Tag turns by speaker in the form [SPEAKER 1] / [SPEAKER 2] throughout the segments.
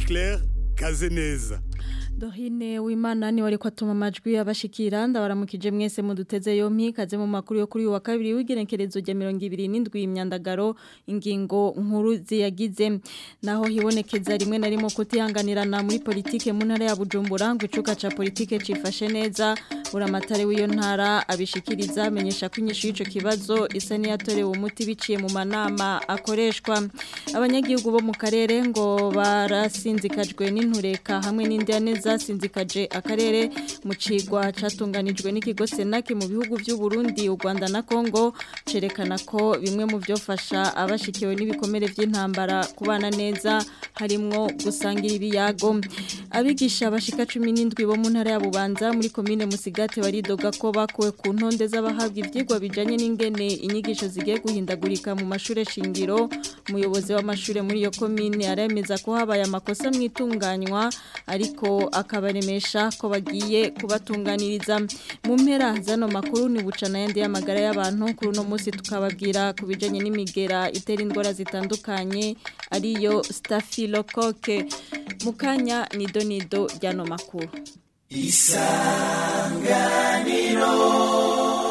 [SPEAKER 1] Claire Kazeneza
[SPEAKER 2] Dorine w'Imana ni wari kwatuma amajwi abashikira ndabaramukije mwese muduteze yompi kaze mu makuru yo kuri uyu wa kabiri w'igenekerezo rya 27 imyandagaro ingingo nkuru ziyagize naho hibonekeza rimwe na rimwe kutihanganirana muri politike mu ntara ya Bujumbura ngo icuka ca politike cifashe neza buramatare w'iyo ntara abishikiriza amenyesha ko inyishu y'ico kibazo isa n'iyatorewe umuti biciye mu manama akoreshwa abanyagihugu bo mu karere ngo barasinzikajwe n'intureka hamwe n'indiane zasinzikaje akarere mu cigwa catunganijwe n'ikigo Senake mu bihugu by'u Burundi u Rwanda na Kongo cerekana ko bimwe mu byofasha abashikiwe n'ibikomere by'intambara kubana neza harimwo gusangira ibiyago abigisha bashika 17 bo mu ntara ya Bubanza muri commune Musigate baridoga ko bakuwe ku ntonde z'abahabwa ivyigwa bijanye n'ingene inyigisho zigiye guhindagurika mu mashure shingiro umuyobozi w'amashure muri iyo commune aremeza ko habaye amakosa mwitunganywa ariko akabaremesha ko bagiye kubatunganiriza mu mpera zano makuru ni bucana yandi y'amagara y'abantu kuri uno munsi tukababwira ku bijanye n'imigera itera indwara zitandukanye ariyo staphylocoque mu kanya nido nido ryano makuru isanganiro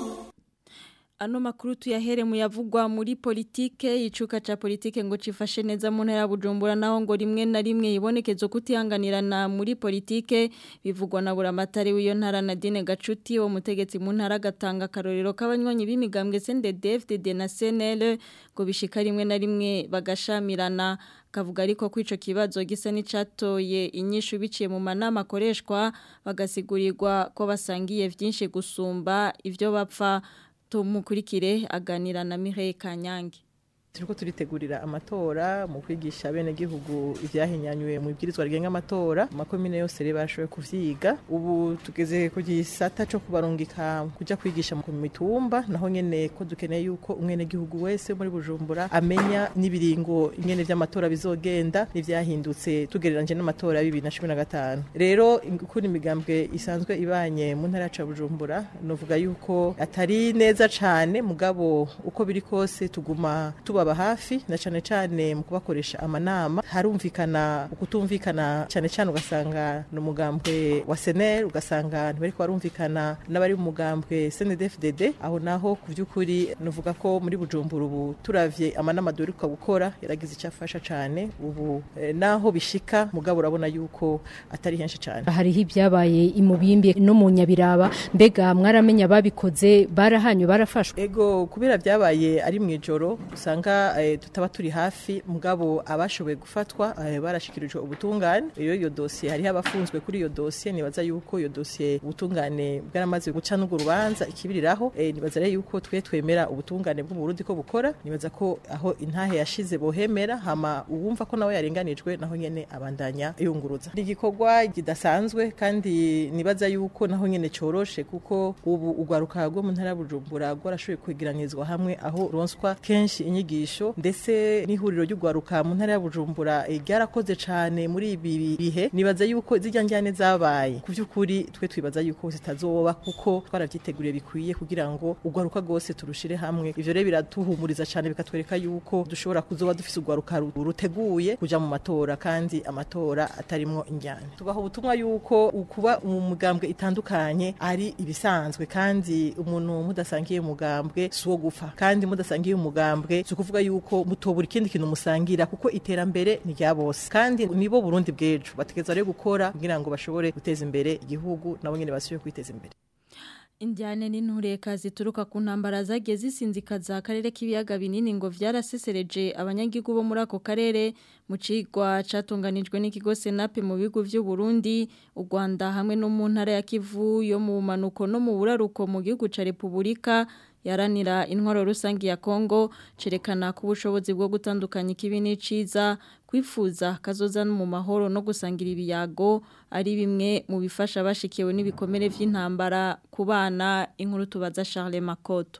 [SPEAKER 2] Ano makuru tuyahere muyavugwa muri politike icuka ca politike ngo cifashe neza mu ntara Bujumbura naho ngo rimwe na rimwe ibonekezo kutihanganirana muri politike bivugwa na buramatari w'iyo ntara Nadine Gacuti wo mutegetsi mu ntara gatanga karorero kabanywanyi b'imigambwe CNDD-FDD na CNL ngo bishika rimwe na rimwe bagashamirana kavuga ariko ko ico kibazo gisa n'icatoye inyishu biciye mu manama akoreshwa bagasigurirwa ko basangiye vyinshi gusumba ivyo bapfa tumukurikire aganira na Mireille Kanyange
[SPEAKER 3] turiko turitegurira amatora mu kwigisha bene gihugu ivyahinyanywe mu ibwirizwa rigenga amatora makomine yose rero bashoboye kuvyiga ubu tugeze ku gisata co kubarungika kuja kwigisha mu mitumba naho nyene ko dukeneye yuko umwene gihugu wese muri Bujumbura amenya nibiringo ingene vy'amatora bizogenda n'ivyahindutse tugereranje n'amatora ya 2015 rero kuri imigambwe isanzwe ibanye mu ntara ya Bujumbura novuga yuko atari neza cane mugabo uko biri kose tuguma tuba baba hafi na cyane cyane mu kubakoresha amanama harumvikana ukutumvikana cyane cyane ugasanga ni umugambwe wa seneri ugasanga ntibari barumvikana n'abari mu mugambwe snedfdd aho naho ku by'ukuri nuvuga ko muri bujumbura ubu turavye amanama duheruka gukora yaragize icyo afasha cyane ubu eh, naho bishika mugabo urabona yuko atari henshi cyane
[SPEAKER 4] hariho ibyabaye imubimbi no mu nyabiraba mbega mwaramenya babikoze barahanywe barafashwe
[SPEAKER 3] ego kubera byabaye ari mu ijoro usanga tutaba turi hafi mugabo abashoboye gufatwa barashikirijwe ubutungane iyo iyo dosiye hariho abafunzwe kuri iyo dosiye nibaza yuko iyo dosiye ubutungane bwaramaze guca n'urwo rubanza ikibiriraho nibaza rero yuko twe twemera ubutungane bwo mu Burundi ko bukora nibaza ko aho intahe yashize bohemera hama uwumva ko nawe yarenganijwe naho nyene abandanya yunguruza ni igikorwa kidasanzwe kandi nibaza yuko naho nyene coroshe kuko ubu ugwaruka rwo mu ntara Bujumbura rwarashoboye kwegeranyirizwa hamwe aho ronswa kenshi inyigisho ndetse n'ihuriro ry'ugwaruka mu ntara ya Bujumbura ryarakoze cyane muri ibi bihe nibaza yuko zijya njyane zabaye ku by'ukuri twe twibaza yuko zitazoba kuko twaravyiteguriye bikwiye kugira ngo ugwaruka rwose turushire hamwe ivyo rero biratuhumuriza cyane bikatwereka yuko dushobora kuzoba dufise ugwaruka ruteguye kuja mu matora kandi amatora atarimwo injyane tubaha ubutumwa yuko ukuba mu mugambwe itandukanye ari ibisanzwe kandi umuntu mudasangiye umugambwe si uwo gupfa kandi mudasangiye umugambwe si ukuvuga yuko mutobura ikindi kintu musangira kuko iterambere ni rya bose kandi nibo Burundi bw'ejo bategeza rero gukora kugira ngo bashobore guteza imbere igihugu nabo nyene basubiye kwiteza imbere
[SPEAKER 2] Indiane n'intureka zituruka ku ntambara zagiye zisinzikaza akarere k'ibiyaga binini ngo vyarasesereje abanyagihugu bo muri ako karere mu cigwa catunganijwe n'ikigo Senape mu bigo vy'u Burundi u Rwanda hamwe no mu ntara ya Kivu yo mu manuko no mu buraruko mu gihugu ca Republika yaranira intwaro rusangi ya Kongo cerekana ku bushobozi bwo gutandukanya ikibi n'iciza kwifuza kazoza mu mahoro no gusangira ibiyago ari bimwe mu bifasha bashikiwe n'ibikomere vy'intambara ku bana inkuru tubaza Charles Makoto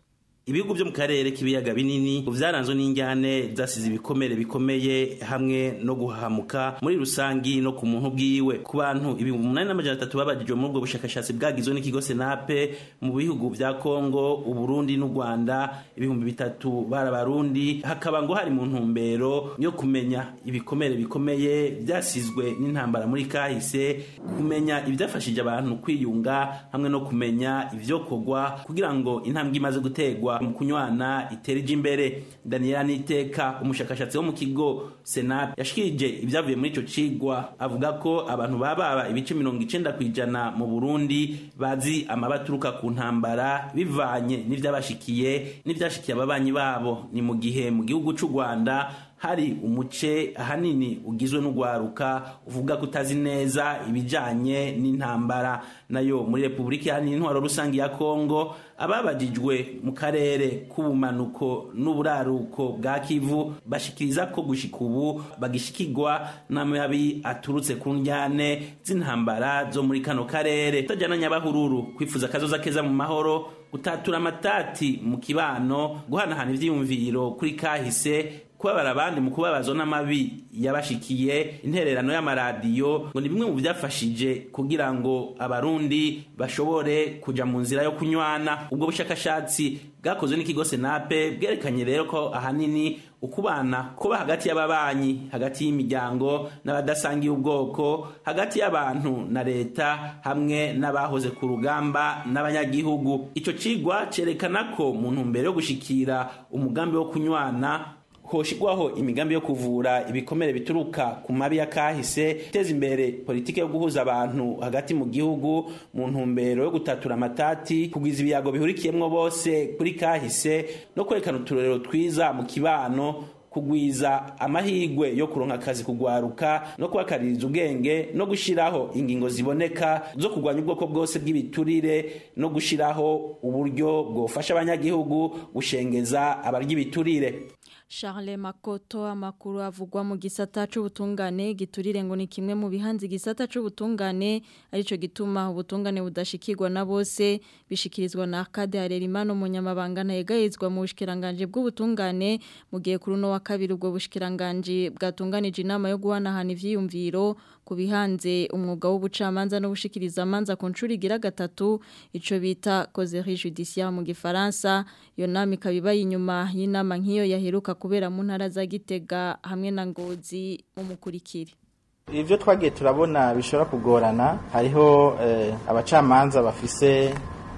[SPEAKER 5] ibihugu byo mu karere k'ibiyaga binini vyaranzwe n'injyane zasize ibikomere bikomeye hamwe no guhahamuka muri rusangi no ku muntu bwiwe ku bantu ibihumbi umunani n'amajana atatu babajijwe muri ubwo bushakashatsi bwagizwe n'ikigo senape mu bihugu vya kongo uburundi n'u rwanda ibihumbi bitatu bari abarundi hakaba ngo hari mu ntumbero yo kumenya ibikomere bikomeye byasizwe n'intambara muri kahise kumenya ibyafashije abantu kwiyunga hamwe no kumenya ivyokorwa kugira ngo intambwe imaze gutegwa mu kunywana itereje imbere daniela niteka umushakashatsi wo mu kigo senat yashikirije ibyavuye muri ico cigwa avuga ko abantu bababa ibice mirongo icenda kw'ijana mu burundi bazi amaba aturuka ku ntambara bivanye n'ivyabashikiye n'ivyashikiye ababanyi babo ni mu gihe mu gihugu c'u rwanda hari umuce ahanini ugizwe n'ugwaruka uvuga ko utazi neza ibijanye n'intambara nayo muri repubulika iharanira intwaro rusange ya kongo ababajijwe mu karere k'ubumanuko n'uburaruko bwa kivu bashikiriza ko gushika ubu bagishikirwa n'amabi aturutse ku njyane z'intambara zo muri kano karere utajyana nyabahururu kwifuza akazoza keza mu mahoro gutatura amatati mu kibano guhanahana ivyiyumviro kuri kahise kubabara abandi mu kubabazwa n'amabi yabashikiye intererano y'amaradiyo ngo ni bimwe mu byafashije kugira ngo abarundi bashobore kuja mu nzira yo kunywana ubwo bushakashatsi bwakozwe n'ikigo senape bwerekanye rero ko ahanini ukubana kuba hagati y'ababanyi hagati y'imiryango n'abadasangiye ubwoko hagati y'abantu na leta hamwe n'abahoze ku rugamba n'abanyagihugu ico cigwa cerekana ko mu ntumbero yo gushikira umugambi wo kunywana hoshigwaho imigambi yo kuvura ibikomere bituruka ku mabi ya kahise guteza imbere politike yo guhuza abantu hagati mu gihugu mu ntumbero yo gutatura amatati kugwiza ibiyago bihurikiyemwo bose kuri kahise no kwerekana uturorero twiza mu kibano kugwiza amahigwe yo kuronka akazi kugwaruka no kubakaririza ubwenge no gushiraho ingingo ziboneka zo kurwanya ubwoko bwose bw'ibiturire no gushiraho uburyo bwofasha abanyagihugu gushengeza abarya ibiturire
[SPEAKER 2] Charles Makoto amakuru avugwa mu gisata c'ubutungane giturire ngo ni kimwe mu bihanze gisata c'ubutungane arico gituma ubutungane budashikirwa na bose bishikirizwa na Kade Harerimano munyamabanga ntayegayizwa mu bushikiranganje bw'ubutungane mu gihe kuri no wa kabiri ubwo bushikiranganje bwatunganije inama yo guhanahana ivyiyumviro ku bihanze umwuga w'ubucamanza no gushikiriza amanza ku ncuri igira gatatu ico bita causerie judiciaire mu gifaransa iyo nama ikaba inyuma y'inama nk'iyo yaheruka kubera mu ntara za Gitega hamwe na Ngozi mu mukurikire
[SPEAKER 6] ivyo twagiye turabona bishobora kugorana hariho eh, abacamanza bafise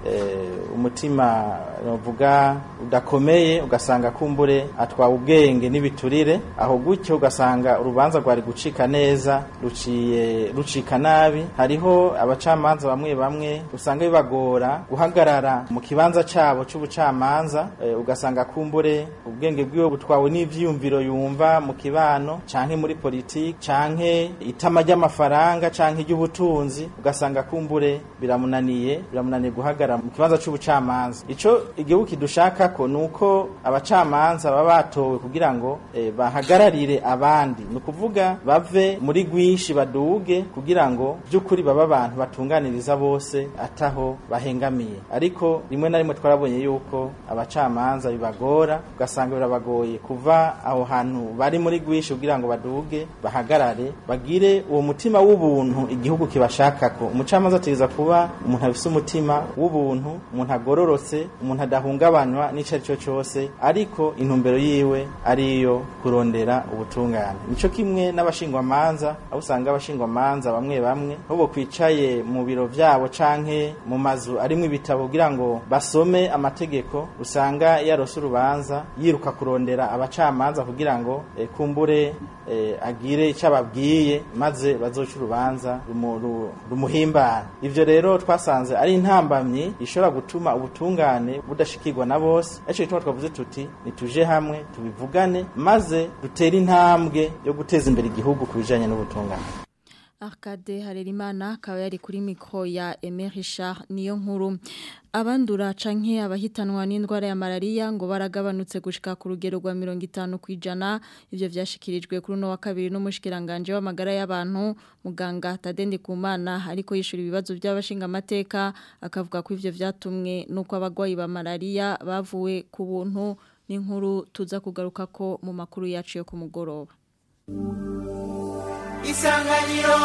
[SPEAKER 6] umutima novuga udakomeye ugasanga kumbure atwawe ubwenge n'ibiturire aho gutyo ugasanga urubanza rwari gucika neza ruciye rucika nabi hariho abacamanza bamwe bamwe usanga bibagora guhagarara mu kibanza cabo c'ubucamanza e, ugasanga kumbure ubwenge bwiwe butwawe n'ivyiyumviro yumva mu kibano canke muri politiki canke itama ry'amafaranga canke iry'ubutunzi ugasanga kumbure biramunaniye biramunaniye guhagarara mu kibanza c'ubucamanza ico igihugu kidushaka ko nuko abacamanza baba batowe kugira ngo e, bahagararire abandi ni ukuvuga bave muri rwinshi baduge kugira ngo by'ukuri baba abantu batunganiriza bose ataho bahengamiye ariko rimwe na rimwe twarabonye yuko abacamanza bibagora ugasanga birabagoye kuva aho hantu bari muri rwinshi kugira ngo baduge bahagarare bagire uwo mutima w'ubuntu igihugu kibashakako umucamanza ategereza kuba umuntu afise umutima w'ubuntu umuntu agororotse umuntu adahungabanywa n'ico ari cyo cyose ariko intumbero yiwe ariyo kurondera ubutungane nico kimwe n'abashingwamanza aho usanga abashingwamanza bamwe bamwe aho bo kwicaye mu biro vyabo canke mu mazu arimwo ibitabo kugira ngo basome amategeko usanga yarose urubanza yiruka kurondera abacamanza kugira ngo e, kumbure e, agire icyo ababwiye maze bazoca urubanza rumuhimbara ivyo rero twasanze ari intambamyi ishobora gutuma ubutungane budashikirwa na bose ariko gituma twavuze tuti nituje hamwe tubivugane maze dutere intambwe yo guteza imbere igihugu ku bijanye n'ubutungane
[SPEAKER 2] Arcade Harerimana akaba yari kuri mikro ya Aimé Richard niyo nkuru abandura canke abahitanwa n'indwara ya malaria ngo baragabanutse gushika ku rugero rwa 50 kwijana ivyo vyashikirijwe kuri no wa kabiri n'umushikiranganje w'amagara y'abantu muganga Tadende Kumana ariko yishura ibibazo by'abashinga amateka akavuga ko ivyo vyatumwe nuko abagwayi ba malaria bavuwe ku buntu n'inkuru tuza kugaruka ko mu makuru yacu yo ku mugoroba
[SPEAKER 7] isanganiro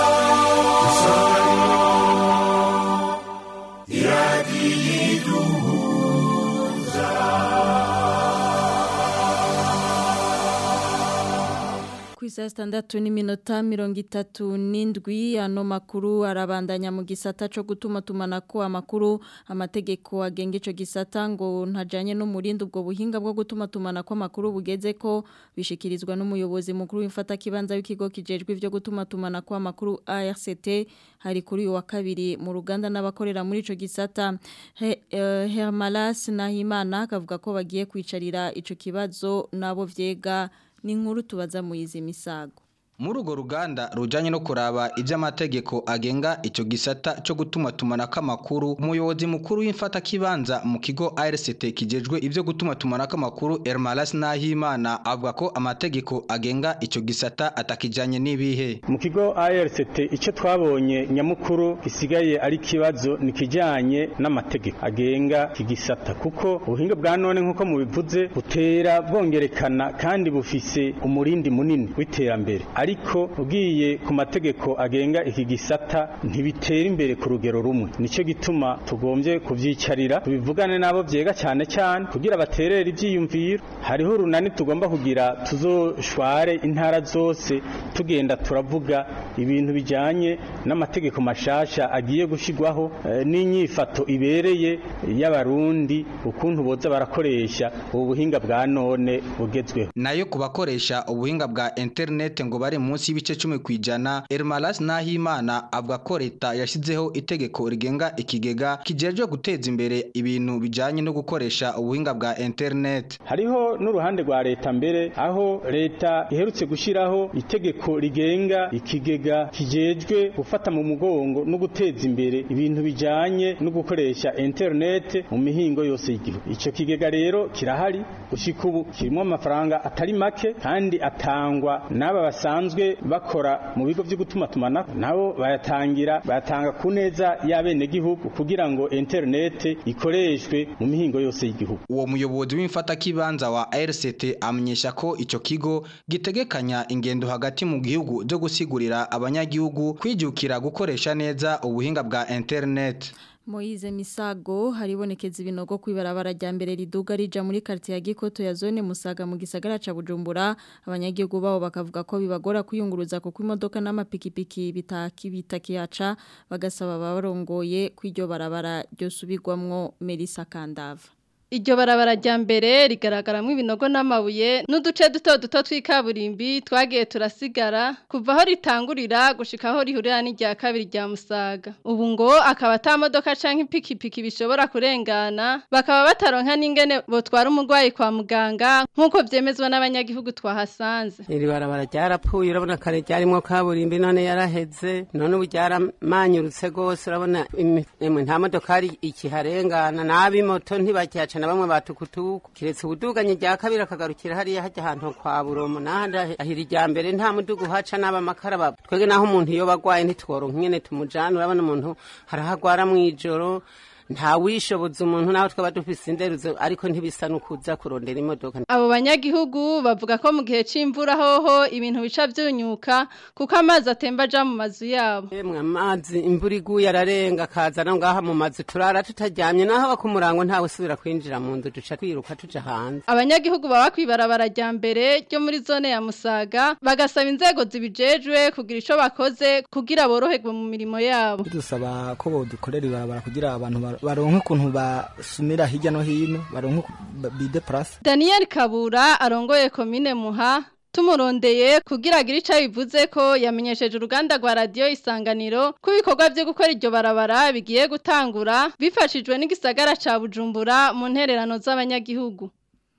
[SPEAKER 2] Kwisa standatu ni minota mirongo itatu n'indwi ano makuru arabandanya mu gisata co gutuma tumanako amakuru amategeko agenga ico gisata ngo ntajanye n'umurindi ubwo buhinga bwo gutuma tumanako amakuru bugeze ko bishikirizwa n'umuyobozi mukuru w'imfata kibanza w'ikigo kijejwe ivyo gutuma tumanako amakuru ARCT hari kuri uyu wa kabiri mu ruganda n'abakorera muri ico gisata He, uh, Hermalas Nahimana akavuga ko bagiye kwicarira ico kibazo nabo vyega ni nkuru tubaza muyizi misago
[SPEAKER 8] muri urwo ruganda rujanye no kuraba iby'amategeko agenga icyo gisata cyo gutuma tumanako amakuru umuyobozi mukuru w'imfata kibanza mu kigo ARCT kijejwe ibyo gutuma tumanako amakuru Hermalas Nahimana avuga ko amategeko agenga icyo gisata atakijanye n'ibihe
[SPEAKER 9] mu kigo ARCT icyo twabonye nyamukuru gisigaye ari kibazo ni kijanye n'amategeko agenga iki gisata kuko ubuhinga bwa none nk'uko mubivuze butera bwongerekana kandi bufise umurindi munini w'iterambere ariko ugiye ku mategeko agenga iki gisata ntibitera imbere ku rugero rumwe nicyo gituma tugombye kubyicarira tubivugane nabo byega cyane cyane kugira baterere ibyiyumviro hariho urunani tugomba kugira tuzoshware intara zose tugenda turavuga ibintu bijyanye n'amategeko mashasha agiye gushyirwaho eh, n'inyifato ibereye y'abarundi ukuntu boza barakoresha ubu buhinga bwa none bugezweho
[SPEAKER 8] nayo ku bakoresha ubuhinga bwa internet ngo bari munsi y'ibice cumi ku ijana Hermalas Nahimana avuga ko leta yashyizeho itegeko rigenga ikigega kijejwe guteza imbere ibintu bijanye no gukoresha ubuhinga bwa internet
[SPEAKER 9] hariho n'uruhande rwa leta mbere aho leta iherutse gushyiraho itegeko rigenga ikigega kijejwe gufata mu mugongo no guteza imbere ibintu bijanye no gukoresha internet mu mihingo yose y'igihugu icyo kigega rero kirahari gushika ubu kirimo amafaranga atari make kandi atangwa n'aba basanzwe bakora mu bigo byo gutuma tumanako nabo bayatangira bayatanga ku neza y'abenegihugu kugira ngo internet ikoreshwe mu mihingo yose y'igihugu
[SPEAKER 8] uwo muyobozi w'imfatakibanza wa RCT amenyesha ko ico kigo gitegekanya ingendo hagati mu gihugu zo gusigurira abanyagihugu kwijukira gukoresha neza ubuhinga bwa internet
[SPEAKER 2] Moize Misago haribonekeza ibinogo kwibarabara rya mbere riduga rija muri quartier ya Gikoto ya zone Musaga mu gisagara ca Bujumbura abanyagihugu babo bakavuga ko bibagora kuyunguruza kuko imodoka n'amapikipiki bitaki bitakiyaca bagasaba barongoye kwiryo barabara ryo subirwamwo Melissa Kandava
[SPEAKER 10] Iryo barabara rya mbere rigaragaramo ibinogo n'amabuye n'uduce duto duto tw'ikaburimbi twagiye turasigara kuva aho ritangurira gushika aho rihurira n'irya kabiri rya Musaga. Ubu ngo akaba ata modoka canke ipikipiki bishobora kurengana bakaba bataronka n'ingene botwara umurwayi kwa muganga nk'uko vyemezwa n'abanyagihugu twahasanze.
[SPEAKER 11] Iri barabara ryarapfuye urabona kare ryarimwo kaburimbi none yaraheze none ubu ryaramanyurutse gose urabona emwe nta modokari ikiharengana n'abimoto ntibakihaca na bamwe batukutuku kiretse ubuduganye rya kabiri akagarukira hariya hajya ahantu kwa buromo nahandi ahira irya mbere nta mudugu uhaca n'aba makara twege naho umuntu iyo bagwaye ntitworonka nyene tumujana urabona umuntu harahagwara mw'ijoro nta wishoboza umuntu naho twaba dufise inderuzo ariko ntibisa nukuza kurondera imodoka
[SPEAKER 10] abo banyagihugu bavuga ko mu gihe c'imvura hoho ibintu bica vyunyuka kuko amazi atemba aja mu mazu yabo
[SPEAKER 11] emwe amazi imvura iguye ararenga akazana ngaha mu mazu turara tutaryamye naho bakumurango ntawe usubira kwinjira mu nzu duca twiruka tuja hanze
[SPEAKER 10] abanyagihugu baba kwibarabara rya mbere ryo muri zone ya Musaga bagasaba inzego zibijejwe kugira ico bakoze kugira boroherwe mu mirimo yabo
[SPEAKER 12] dusaba ko bodukorera ibarabara kugira abantu baronke ukuntu basumira hirya no hino baronke bide place
[SPEAKER 10] Daniel Kabura arongoye komine Muha tumurondeye kugira agire ico bivuze ko yamenyesheje uruganda rwa radio isanganiro ko ibikorwa byo gukora iryo barabara bigiye gutangura bifashijwe n'igisagara ca Bujumbura mu ntererano z'abanyagihugu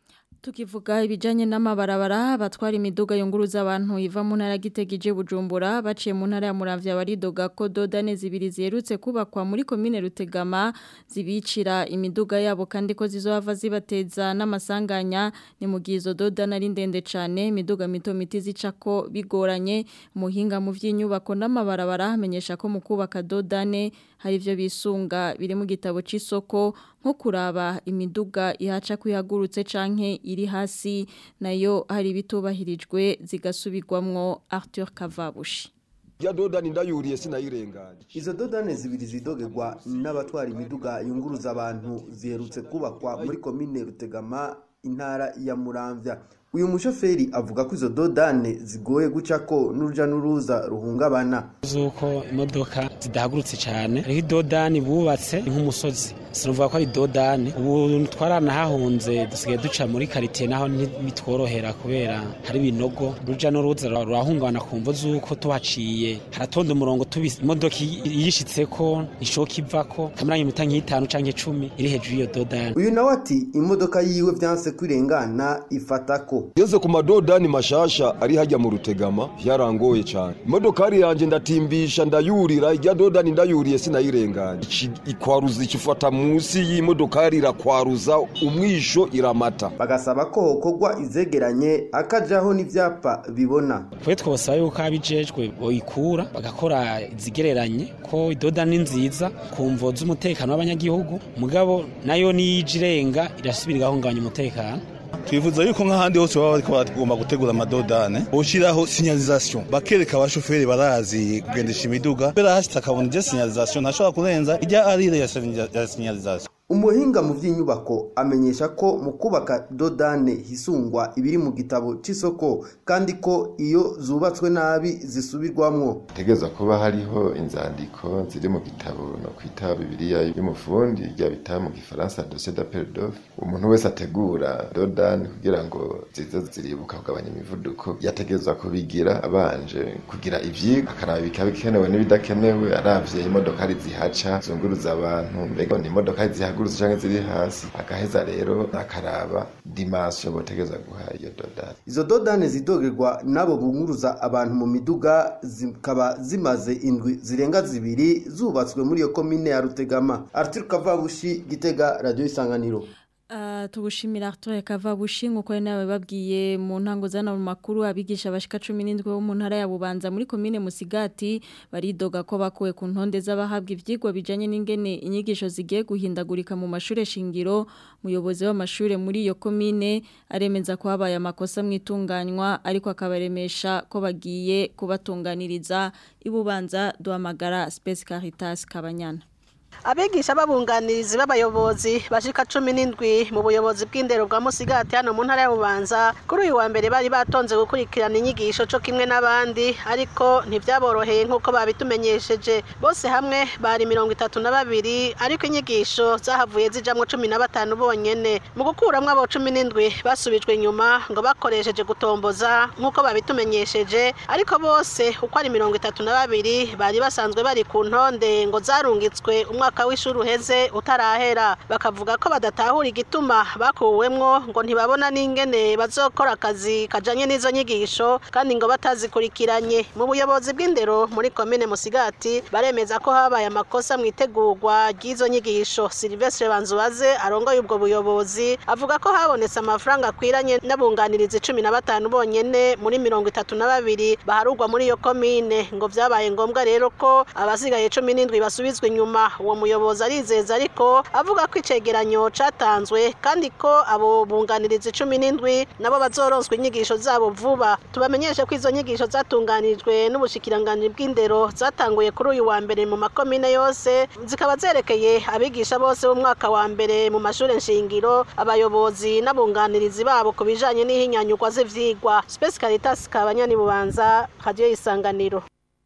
[SPEAKER 2] Tukivuga ibijanye n'amabarabara batwara imiduga yunguruza abantu iva mu ntara gitegije Bujumbura baciye mu ntara ya Muramvya baridoga ko dodane zibiri zerutse kubakwa muri commune Rutegama zibicira imiduga yabo kandi ko zizohava zibateza n'amasanganya ni mu gizo dodane ari ndende cane imiduga mito miti zicako bigoranye muhinga mu vy'inyubako n'amabarabara amenyesha ko mu kubaka dodane hari ivyo bisunga biri mu gitabo c'isoko nko kuraba imiduga ihaca kwihagurutse canke iri hasi nayo hari bitubahirijwe zigasubirwamwo Arthur Kavabushi
[SPEAKER 7] ya dodani ndayuriye sinayirenganye
[SPEAKER 13] izo dodane zibiri zidogerwa n'abatwara imiduga yunguruza abantu ziherutse kubakwa muri komine Rutegama intara ya Muramvya uyu mushoferi avuga ko izo dodane zigoye guca ko n'uruja n'uruza ruhungabana
[SPEAKER 14] zuko imodoka zidahagurutse cyane hariho idodani bubatse nk'umusozi sinavuga ko ari dodani ubu twaranahahunze dusigaye duca muri karitiye naho ntibitworohera kubera hari ibinogo uruja n'uruza rurahungabana ku mvo z'uko tuhaciye haratonda umurongo imodoka yishitse ko ishoka ivako kamaranye imita nk'itanu canke icumi iri hejuru y'iyo dodani
[SPEAKER 13] uyu nawe ati imodoka yiwe vyanse kwirengana ifata ko
[SPEAKER 7] ngeze ku madodani mashasha ari hajya mu rutegama byarangoye cyane imodokari yanjye ndatimbisha ndayurira ijya dodani ndayuriye sinayirenganye ikwaruza ikifata munsi y'imodokari irakwaruza umwisho iramata
[SPEAKER 13] bagasaba ko hokorwa izegeranye akajaho n'ivyapa bibona
[SPEAKER 14] twe twosaba yuko abijejwe boyikura bagakora izigereranye ko idodani nziza ku mvo z'umutekano w'abanyagihugu mugabo nayo niyije irenga irasubira igahungabanya umutekano
[SPEAKER 15] twifuza yuko nk'ahandi hose baba bariko bagomba gutegura amadodane boshiraho signalisation bakereka abashoferi barazi kugendesha imiduga kubera hashitse akabona ije signalisation ntashobora kurenza ijya arire ya signalisation
[SPEAKER 13] umuhinga mu by'inyubako amenyesha ko mu kubaka dodane hisungwa ibiri mu gitabo c'isoko kandi ko iyo zubatswe nabi zisubirwamwo
[SPEAKER 16] tegeza kuba hariho inzandiko ziri mu gitabo no kwita bibiliya y'umufundi rya bita mu gifaransa dossier d'appel d'offre umuntu wese ategura dodane kugira ngo zize ziribuka kugabanya imivuduko yategezwa kubigira abanje kugira ivyigwa akaraba bikaba bikenewe n'ibidakenewe aravye imodokari zihaca zunguruza abantu mbega ni imodokari zihaca zihagurutse canke ziri hasi agaheza rero akaraba dimension botegeza guha iyo dodane
[SPEAKER 13] izo dodane zidogerwa nabo bunguruza abantu mu miduga zikaba zimaze indwi zirenga zibiri zubatswe muri iyo komine ya Rutegama Arthur Kavabushi Gitega Radio Isanganiro
[SPEAKER 2] Uh, tugushimira Arthur Kavabushi nkuko ari nawe babwiye mu ntango zana mu makuru abigisha bashika 17 bo mu ntara ya Bubanza muri commune Musigati baridoga ko bakuwe ku ntonde z'abahabwa ivyigwa bijanye n'ingene inyigisho zigiye guhindagurika mu mashure shingiro muyobozi w'amashure muri iyo commune aremeza ko habaye amakosa mwitunganywa ariko akabaremesha ko bagiye kubatunganiriza ibubanza duhamagara Space Caritas Kabanyana
[SPEAKER 17] abigisha babunganirizi b'abayobozi bashika cumi n'indwi mu buyobozi bw'indero bwa musigati hano mu ntara ya bubanza kuri uyu wa mbere bari batonze gukurikirana inyigisho co kimwe n'abandi ariko ntivyaboroheye nk'uko babitumenyesheje bose hamwe bari mirongo itatu na babiri ariko inyigisho zahavuye zijamwo cumi na batanu bonyene mu gukuramwo abo cumi n'indwi basubijwe inyuma ngo bakoresheje gutomboza nk'uko babitumenyesheje ariko bose uko ari mirongo itatu na babiri bari basanzwe bari ku ntonde ngo zarungitswe umwaka w'ishuri uheze utarahera bakavuga ko badatahura igituma bakuwemwo ngo ntibabona n'ingene bazokora akazi kajanye n'izo nyigisho kandi ngo batazikurikiranye mu buyobozi bw'indero muri komine musigati baremeza ko habaye amakosa mu itegurwa ry'izo nyigisho silvestre banzubaze arongoye ubwo buyobozi avuga ko habonetse amafaranga akwiranye n'abunganirizi cumi na batanu bonyene muri mirongo itatu na babiri baharugwa muri iyo komine ngo vyabaye ngombwa rero ko abasigaye cumi n'indwi basubizwa inyuma uwo muyobozi arizeza ariko avuga ko icegeranyo catanzwe kandi ko abo bunganirizi cumi n'indwi nabo bazoronswa inyigisho zabo vuba tubamenyeshe ko izo nyigisho zatunganijwe n'ubushikiranganji bw'indero zatanguye kuri uyu wa mbere mu makomine yose zikaba zerekeye abigisha bose b'umwaka wa mbere mu mashure nshingiro abayobozi n'abunganirizi babo ku bijanye n'ihinyanyurwa z'ivyigwa Space Caritas kabanyani bubanza radio isanganiro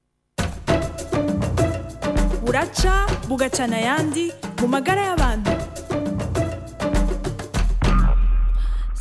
[SPEAKER 18] buraca bugacana ayandi mu magara y'abantu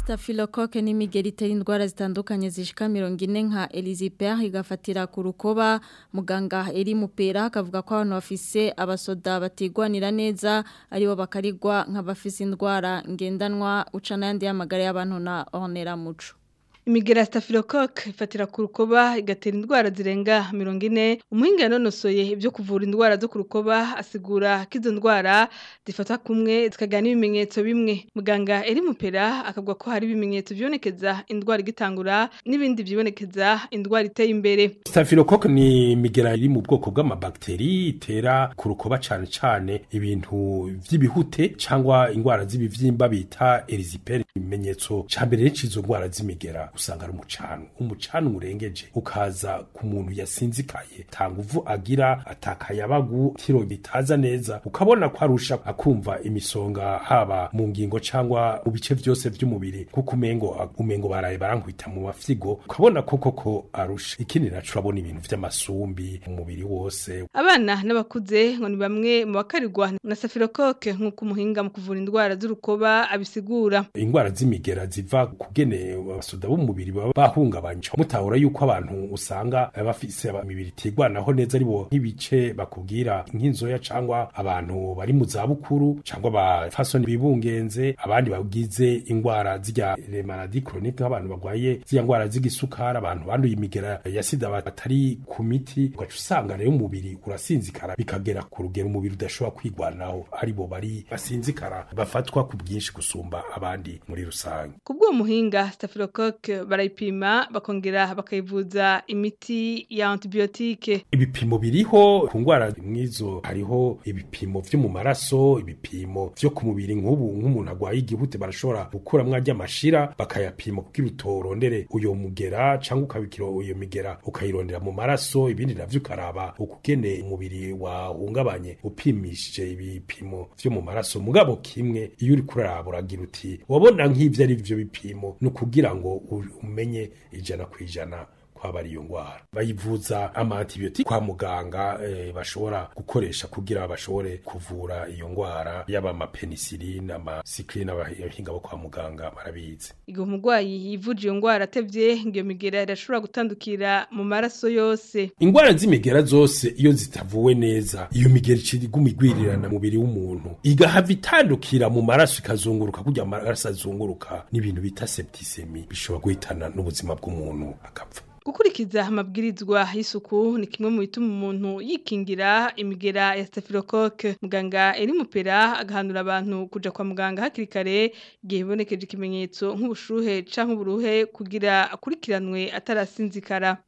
[SPEAKER 2] Staphylococcus ni imigeri itera indwara zitandukanye zishika mirongo ine nka Elizabeth igafatira ku rukoba muganga eri mupera akavuga ko abantu bafise abasoda batigwanira neza aribo bakarigwa nk'abafise indwara ngendanwa uca n'ayandi y'amagara y'abantu na Honera Muco
[SPEAKER 19] Imigera staphylococcus ifatira ku rukoba igatera indwara zirenga 40 umuhinga yanonosoye ibyo kuvura indwara zo ku rukoba asigura ko izo ndwara zifata kumwe zikagana ibimenyetso bimwe muganga eri mupera akavuga ko hari ibimenyetso byonekeza indwara igitangura n'ibindi byibonekeza indwara iteye imbere
[SPEAKER 20] Staphylococcus ni imigera iri mu bwoko bw'amabakteri itera ku rukoba cyane cyane ibintu vy'ibihute cyangwa indwara z'ibivyimba bita erysipelas ibimenyetso cyambere n'izo ndwara z'imigera usanga ari umucanu umucanu urengeje ukaza ku muntu yasinzikaye tanguvu agira atakayabagu tiro bitaza neza ukabona ko arusha akumva imisonga haba mu ngingo cyangwa mu bice byose by'umubiri kuko umengo umengo baraye barankwita mu mafyigo ukabona ko koko arusha ikindi naco urabona ibintu vy'amasumbi mu mubiri wose
[SPEAKER 19] abana n'abakuze ngo ni bamwe mu bakarirwa na staphylococcus nk'uko umuhinga mu kuvura indwara z'urukoba abisigura
[SPEAKER 20] indwara z'imigera ziva kugene abasoda b'umubiri baba bahungabanye mutahura yuko abantu usanga bafise imibiri itigwanaho neza aribo nk'ibice bakubwira nk'inzoya cangwa abantu bari mu zabukuru cangwa abafasoni bibungenze abandi bagize indwara zirya maladi chronique nk'abantu bagwaye zirya ndwara z'igisukari abantu banduye imigera ya sida batari ku miti ugaca usanga rero umubiri urasinzikara bikagera ku rugero umubiri udashobora kwigwanaho aribo bari basinzikara bafatwa ku bwinshi gusumba abandi muri rusange
[SPEAKER 19] kubwo muhinga staphylococcus barayipima bakongera bakayivuza imiti ya antibiotique
[SPEAKER 20] ibipimo biriho ku ndwara nk'izo hariho ibipimo vyo mu maraso ibipimo vyo ku mubiri nk'ubu nk'umuntu agwaye igihute barashobora gukuramwo arya mashira bakayapima kugira utorondere uyo mugera cyangwa ukabikira uyo migera ukayirondera mu maraso ibindi navyo ukaraba ukugene umubiri wahungabanye upimishije ibipimo vyo mu maraso mugabo kimwe iyo uri kuraraba uragira uti wabona nk'ivyo ari vyo bipimo ni ukugira ngo umenye ijana ku ijana kwaba ari iyo ndwara bayivuza amantibiyotike kwa muganga eh, bashobora gukoresha kugira bashobore kuvura iyo ndwara yaba amapenisiline amasikiline abahinga bo kwa muganga barabizi
[SPEAKER 19] igihe umurwayi yivuje iyo ndwara atevye ngo iyo migera irashobora gutandukira mu maraso yose
[SPEAKER 20] indwara z'imigera zose iyo zitavuwe neza iyo migera iguma igwirirana mubiri w'umuntu igahava itandukira mu maraso ikazunguruka kugira amaraso azunguruka n'ibintu bita septisemi bishobora guhitana n'ubuzima bw'umuntu akapfa
[SPEAKER 19] gukurikiza amabwirizwa y'isuku ni kimwe mu bituma umuntu yikingira imigera ya staphylococcus muganga eri mupera agahanura abantu kuja kwa muganga hakiri kare igihe bibonekeje ikimenyetso nk'ubushuhe canke uburuhe kugira akurikiranwe atarasinzikara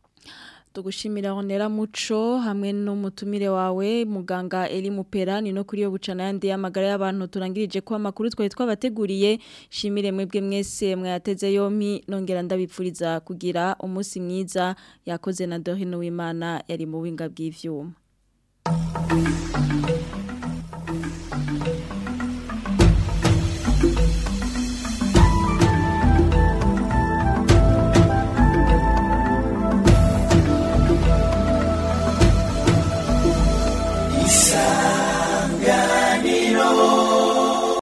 [SPEAKER 2] tugushimira honera muco hamwe n'umutumire wawe muganga Eli Mupera ni no kuri yo bucana yandi y'amagara y'abantu turangirije ko amakuru twari twabateguriye shimire mwebwe mwese mwayateze yompi nongera ndabipfuriza kugira umunsi mwiza yakoze na Dorine Wimana yari mu winga bw'ivyuma